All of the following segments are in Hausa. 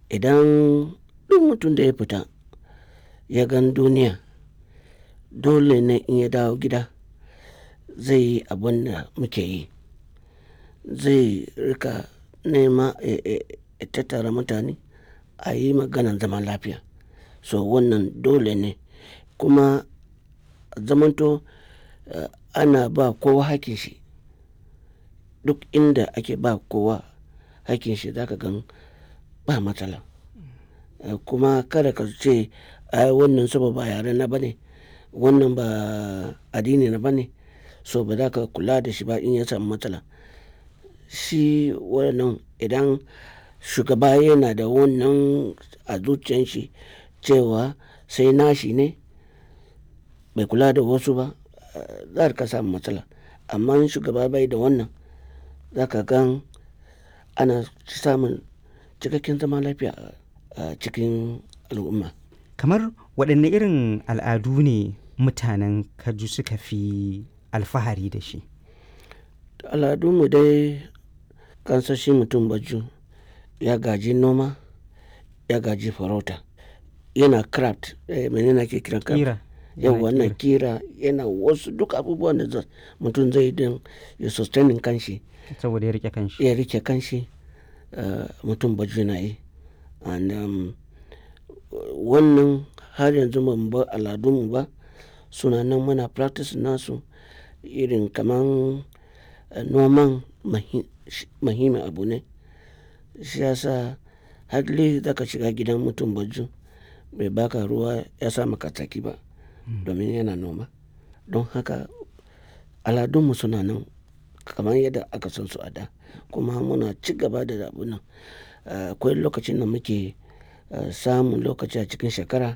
idan duk mutum da ya fita ya gan duniya dole ne in ya dawo gida zai yi abin da muke yi zai rika nema ya tattara mutane a yi maganan zaman lafiya so wannan dole ne kuma zamanto ana ba kowa hakin shi duk inda ake ba kowa hakin shi zaka gan ba matsala kuma kada ka ce ai wannan saboda ba yare na bane wannan ba addini na bane so ba za ka kula da shi ba in ya samu matsala shi wannan idan shugaba yana da wannan a zuciyan shi cewa sai nashi ne bai kula da wasu ba za ka samu matsala amma in shugaba bai da wannan za ka gan ana samun cikakken zaman lafiya a cikin al'umma kamar waɗanne irin al'adu ne mutanen kaju suka fi alfahari da shi al'adunmu dai kansa shi mutum baju ya gaji noma ya gaji farauta yana craft eh, menene ake kiran craft kira yau wannan kira yana wasu duk abubuwan da mutum zai don ya sustaining kanshi saboda ya rike kanshi ya rike kanshi uh, mutum baju na yi and um, wannan har yanzu ban bar al'adunmu ba suna nan muna practice nasu irin kaman uh, noman mahimmin abu ne shi yasa hadli zaka shiga gidan mutum baju bai baka ruwa ya sa maka tsaki ba domin yana noma don haka aladunmu suna nan kamar yadda aka san su a da kuma muna ci gaba da abu nan akwai lokacin da muke samun lokaci a cikin shekara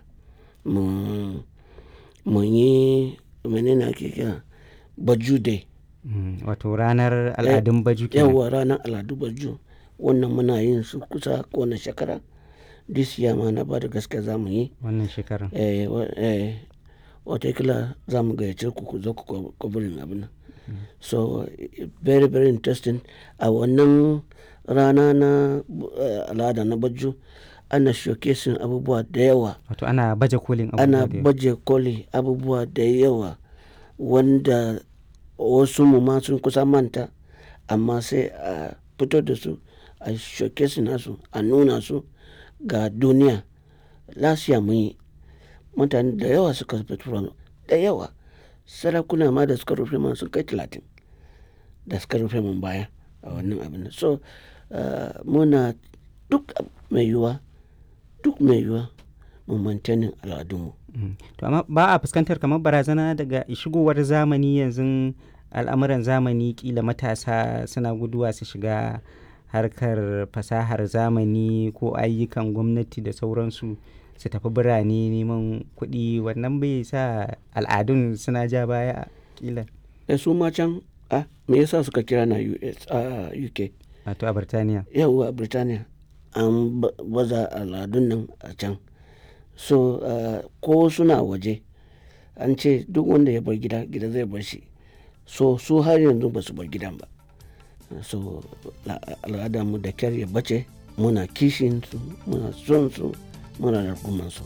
mu yi menene ake kira baju day wato ranar al'adun baju kenan yawa ranar al'adu baju wannan muna yin su kusa kowane shekara this year ma na ba da gaske za mu yi wannan shekarar eh, eh, watakila za mu gayyace ku ku zo ku kwabarin abin nan so very very interesting a wannan rana na al'ada na baju ana showcasing abubuwa da yawa wato ana baje kolin ana baje koli abubuwa da yawa wanda wasu mu ma sun kusa manta amma sai a fito da su a showcasing nasu a nuna su ga duniya lasiya mun yi mutane da yawa suka fito da yawa sarakuna ma da suka rufe man sun kai talatin da suka rufe mun baya a wannan abin so muna duk mai yiwuwa duk mai yiwuwa mu mantanin al'adunmu to amma ba a fuskantar kamar barazana daga shigowar zamani yanzu al'amuran zamani kila matasa suna guduwa su shiga harkar fasahar zamani ko ayyukan gwamnati da sauransu su tafi birane neman kuɗi wannan bai sa al'adun suna ja baya kila da su ma can a me yasa suka kira na US a UK wato a Birtaniya yawwa a Birtaniya an baza al'adun nan a can so ko suna waje an ce duk wanda ya bar gida gida zai bar shi so su har yanzu ba su bar gidan ba so al'adarmu da kyar ya bace muna kishin su muna son su muna da su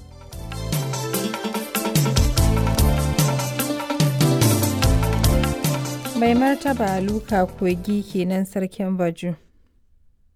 mai martaba luka kogi kenan sarkin baju